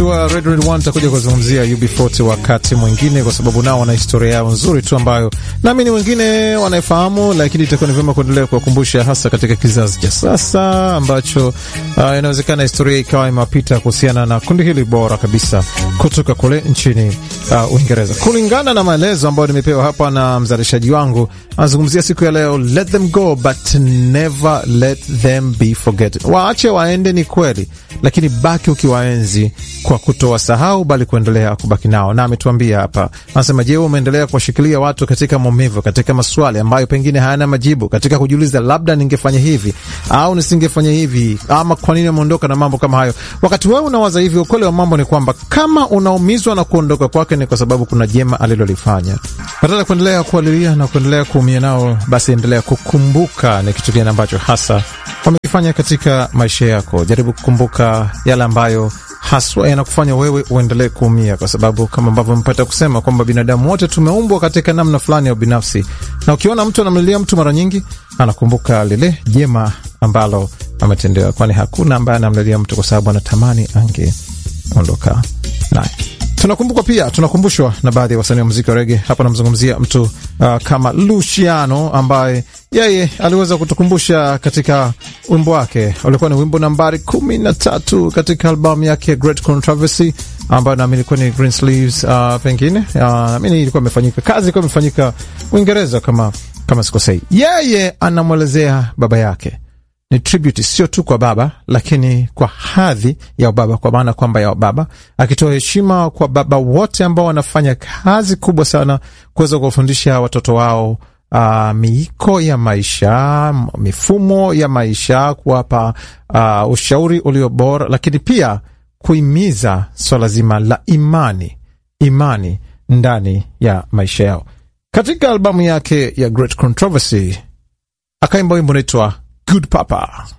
wetu wa Red Red One takuja kuzungumzia UB40 wakati mwingine, kwa sababu nao wana historia yao nzuri tu ambayo naamini wengine wanaifahamu, lakini itakuwa ni vyema kuendelea kuwakumbusha, hasa katika kizazi cha sasa ambacho uh, inawezekana historia ikawa imewapita kuhusiana na kundi hili bora kabisa kutoka kule nchini uh, Uingereza. Kulingana na maelezo ambayo nimepewa hapa na mzalishaji wangu, anazungumzia siku ya leo, let them go but never let them be forgotten. Waache waende, ni kweli, lakini baki ukiwaenzi kwa kutowasahau, bali kuendelea kubaki nao. Na ametuambia hapa, anasema, je, umeendelea kuwashikilia watu katika maumivu, katika maswali ambayo pengine hayana majibu, katika kujiuliza, labda ningefanya hivi au nisingefanya hivi, ama kwa nini ameondoka na mambo kama hayo. Wakati wewe unawaza hivi, ukweli wa mambo ni kwamba kama unaumizwa na kuondoka kwake, ni kwa sababu kuna jema alilolifanya. Badala ya kuendelea kualilia na kuendelea kuumia nao, basi endelea kukumbuka ni kitu gani ambacho hasa wamekifanya katika maisha yako. Jaribu kukumbuka yale ambayo haswa yanakufanya wewe uendelee kuumia, kwa sababu kama ambavyo mpata kusema kwamba binadamu wote tumeumbwa katika namna fulani ya ubinafsi, na ukiona mtu anamlilia mtu, mara nyingi anakumbuka lile jema ambalo ametendewa, kwani hakuna ambaye anamlilia mtu kwa sababu anatamani angeondoka naye. Tunakumbuka pia, tunakumbushwa na baadhi ya wasanii wa muziki wa rege. Hapa namzungumzia mtu uh, kama Luciano ambaye yeye aliweza kutukumbusha katika wimbo wake ulikuwa ni wimbo nambari kumi na tatu katika albamu yake Great Controversy ambayo naamini ilikuwa ni Greensleeves. Uh, pengine uh, naamini ilikuwa imefanyika kazi, ilikuwa imefanyika Uingereza kama, kama sikosei. Yeye anamwelezea baba yake ni tribute sio tu kwa baba lakini kwa hadhi ya baba, kwa maana kwamba ya baba, akitoa heshima kwa baba wote ambao wanafanya kazi kubwa sana kuweza kuwafundisha watoto wao uh, miiko ya maisha, mifumo ya maisha, kuwapa uh, ushauri ulio bora, lakini pia kuhimiza swala zima la imani, imani ndani ya maisha yao. Katika albamu yake ya Great Controversy akaimba wimbo unaitwa Good Papa.